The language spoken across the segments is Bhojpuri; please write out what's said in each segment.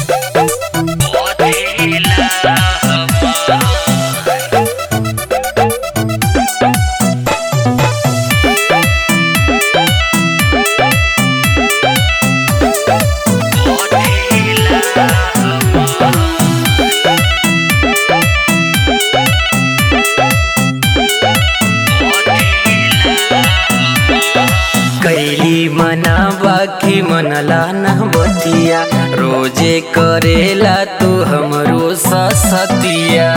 कैली मना बाकी मनला न बतिया रोजे करेला तू हमरो ससतिया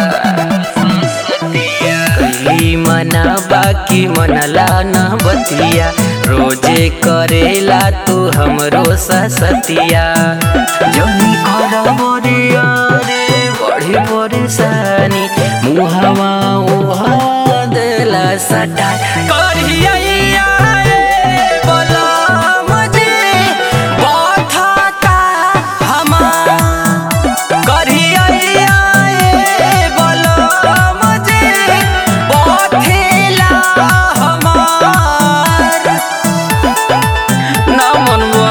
कैली मना बाकी मनला न बतिया रोजे करेला तू हमरो ससतिया जनी कर बरिया रे बड़ी परेशानी मुहवा उहा देला सटा करिया रे बोला मुझे बाथाता हमार करिया रे बोला मुझे बाथेला हमार ना मनवा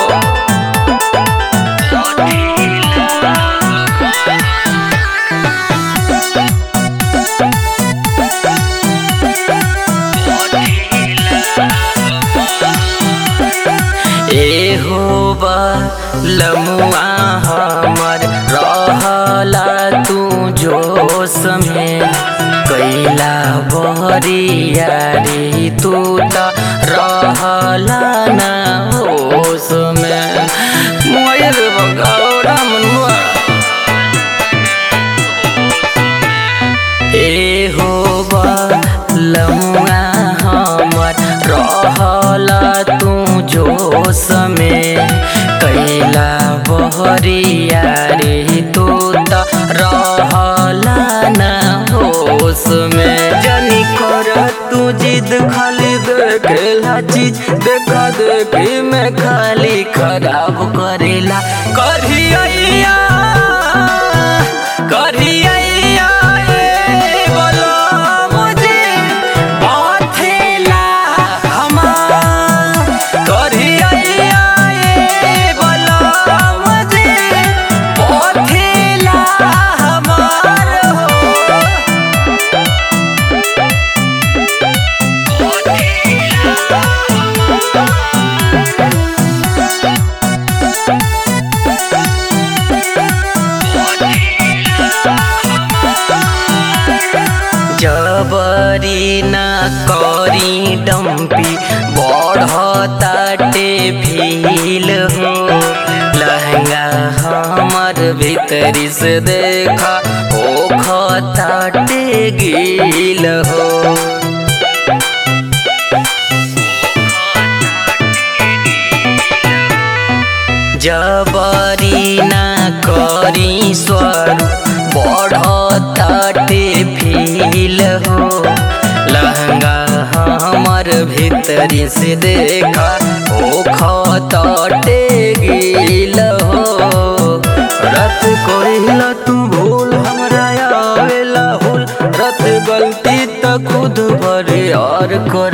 ए हो बा लमुआ हमर रहला तू जोश में कैला बहरिया रे तू त रहला ना होश में मोयर बगौरा मनुआ ए हो बा लमुआ हमर रहला तू जोश में कैला बहरिया रे तू त रहला ना होश में जनी कर तू जिद खाली देखेला चीज देखा देखी में खाली खराब करेला करिया करिया रे बोलो मुझे बाथेला हमार करिया रे बोलो मुझे बाथेला हमार हो जबरी न करी डम्पी बढ़ताटे फील हो लहंगा हमर भीतरी से देखा ओ खताटे गील हो जबरी ना करी स्वर बढ़ताटे फील हो लहंगा हमर भीतरी से देखा ओ खताटे गिल हो रत कोइला तू भूल हमरा आवेला हुल रत गलती त खुद भरे और कर